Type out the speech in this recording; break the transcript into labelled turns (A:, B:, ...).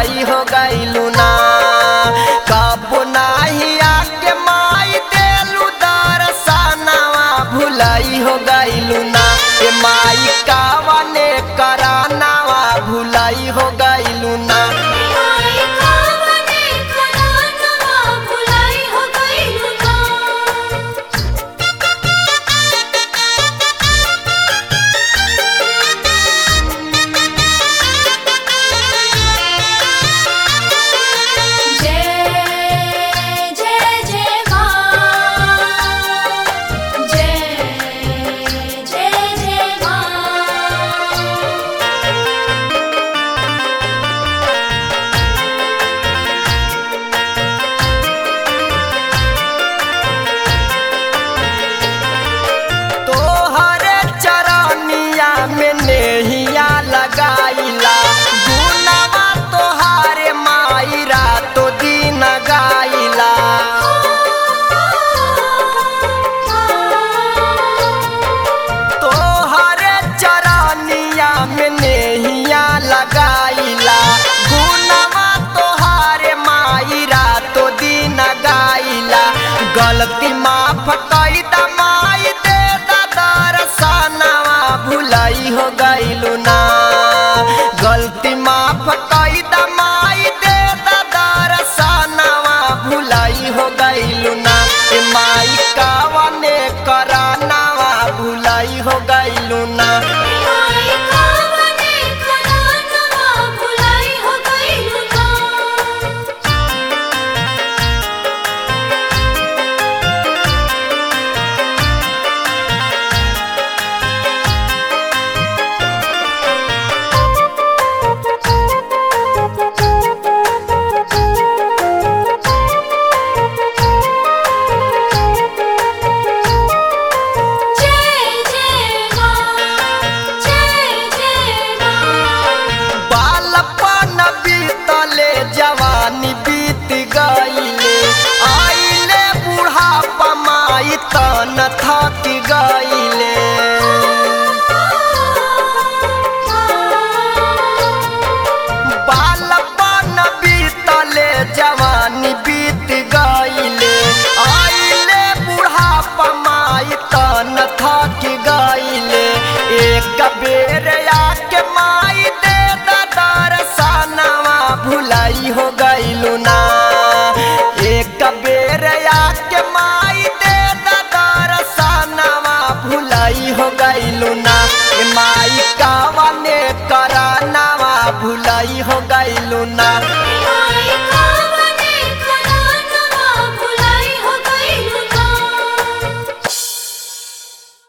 A: भुलाई हो गइलू ना कब नाही आके माई देलू दरसनवा भुलाई हो गइलू ना ए माई कावने करानावा भुलाई हो गइलू ना
B: माई कावने करानवा भुलाई हो गइलू ना जय जय जय मां जय जय जय मां
A: तोहरे चरनिया में नेहिया लगाइला गुनवा तोहारे माई रातो दिन गाइला तोहरे चरनिया में नेहिया लगाइला गुनवा तोहारे माई रातो दिन गाइला गलती माफ कई दा माई दे दा दरसनवा भुलाई हो गइलू ना गलती माफ कई दा माई दे दा दरसनवा भुलाई हो गइलू ना ए माई कावने करानावा भुलाई हो गइलू ना
B: माई कावने करानवा भुलाई हो गइलू ना जय जय मां जय जय मां
A: बालपन बीतले जवानी बीत गईले आइले बुढ़ापा माई तन थक गईले बालपन बीतले जवानी बीत गईले आइले बुढ़ापा माई तन थक गईले एक बेर आके माई दे दा दरसनवा भुलाई हो गइलू ना